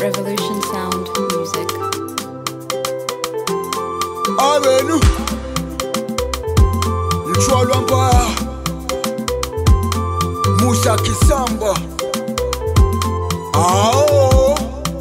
Revolution Sound Music. abenu mchwalwa mbaya musa kisamba ao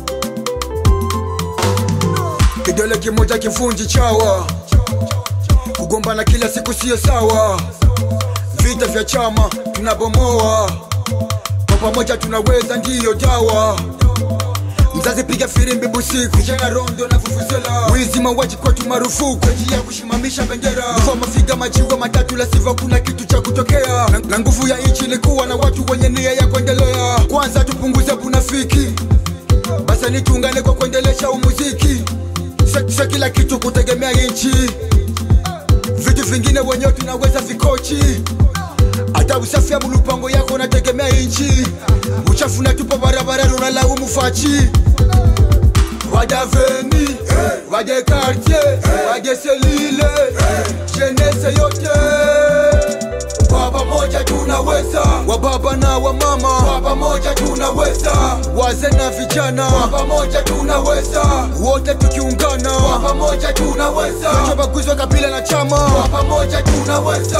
kidole kimoja kivunji chawa kugombana kila siku siyo sawa vita vya chama tunabomoa kwa pamoja tunaweza ndiyo dawa mzazi piga firimbi busiku vijana rondo na vuvuzela wizi mauaji kwetu marufuku njia ya kushimamisha bendera mvua mafiga majiwa matatu la siva kuna kitu cha kutokea na, na nguvu ya nchi ni kuwa na watu wenye nia ya kuendelea kwanza tupunguze bunafiki basa ni tuungane kwa kuendelesha umuziki sa kila kitu kutegemea nchi vitu vingine wenyewe tunaweza vikochi hata usafi abu lupango yako unategemea inchi uchafu natupa barabarani unalaumu fachi wadaveni wade kartier wade selile jenese yote kwa pamoja tunaweza wababa na wamama kwa pamoja tunaweza waze na vijana kwa pamoja tunaweza wote tukiungana kwa pamoja tunaweza chobaguzwa kabila na chama kwa pamoja tunaweza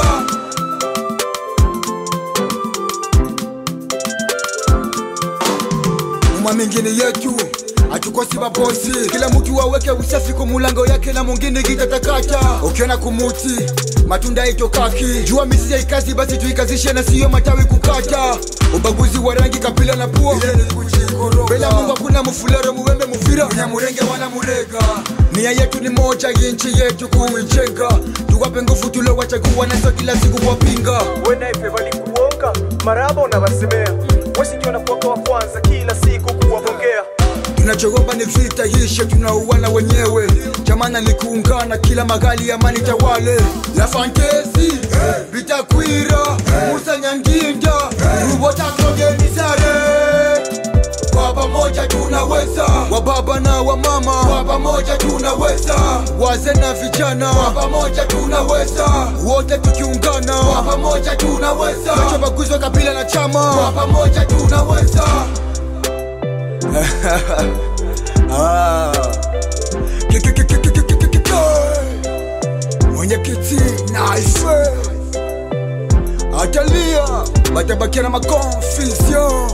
uma mingine yetu hatukosi mabosi kila mtu aweke usafi kwa mulango yake na mwingine kitatakata ukiona kumuti matunda itokaki jua misia ikazi basi tuikazishe na siyo matawi kukata ubaguzi wa rangi kapila na pua mbele ya mungu hakuna mufulero muwembe muvira nyamurenge wana murega nia yetu ni moja inchi yetu kuijenga tuwape nguvu tulowachagua nazo kila siku kuwapinga wenaipe walikuonga maraba unawasemea wesi ndio nakuwaka wa kwanza kila siku kuwagongea tunachogomba ni vita hishe tunauana wenyewe jamana ni kuungana kila magali amani tawale la fantesi bitakwira musa nyanginda rubotakogenizare kwa pamoja tunaweza wababa na wamama kwa pamoja tunaweza waze na vijana kwa pamoja tunaweza wote tukiungana kwa pamoja tunaweza chobaguzwa kabila na chama kwa pamoja tunaweza Ah. Ki- ki- ki- ki- ki- ki- ki- ki- ki- mwenyekiti naife atalia batabakia na maconfusion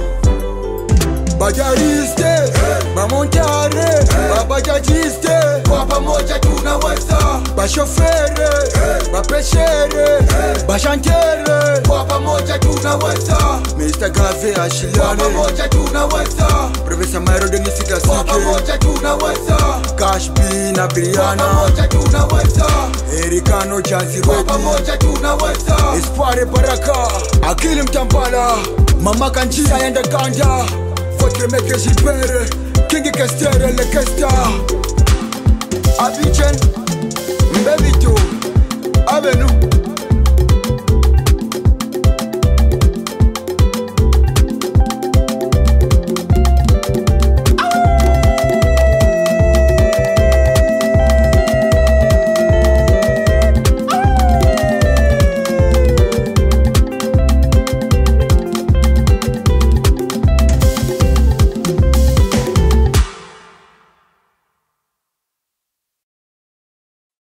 bajariste bamontare babajajiste kwa pamoja tunaweza bashofere bapeshere bashantere kwa pamoja tunaweza mr gave ashiliane pamoja tunaweza profesa mairo denisita kwa pamoja tunaweza kashbi na briana pamoja tunaweza erikano jazi kwa pamoja tunaweza espoire baraka akili mtambala mama kanjia yenda ganda Fotremeke Gilbert King Kestere Lekesta Abidjan Mbebito Abenu